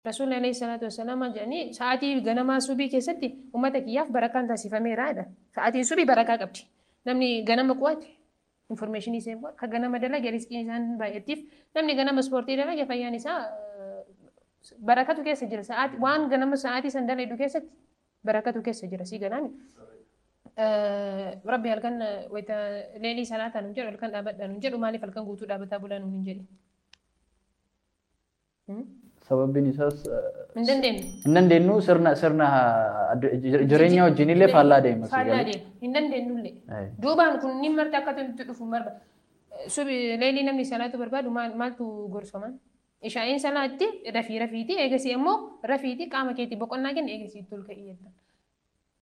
Rasuulli alayhi salaatu wassalaam jedhanii sa'aatii ganamaa subii keessatti uummata kiyyaaf barakaan taasifameera jedha. Sa'aatiin subii barakaa qabdi. Namni ganama qu'ate informeeshinii seef ka ganama dalage riskiin isaan baay'attiif namni ganama ispoortii dalage fayyaan isaa barakatu keessa jira. Sa'aatii waan ganama sa'aatii san dalagu keessatti barakatu keessa jira sii ganaami. Rabbi halkan wayita leelii salaataa nuun jedhu halkan dhaabadhaa nuun jedhu maaliif halkan guutuu dhaabataa bulaa nuun hin jedhin. Sababbiin isaas Hin dandeenyu. hin dandeenyu sirna sirna jireenya wajjin illee faallaa deema. Faallaa deema. Hin dandeenyullee. Duubaan kun ni marti akka itti dhufu marba. Subi leelii namni salaatu barbaadu maaltu gorfaman? Ishaa'iin salaatti rafii rafiiti eegasii immoo rafiiti qaama keetii boqonnaa kenna eegasii tolka iyyattan.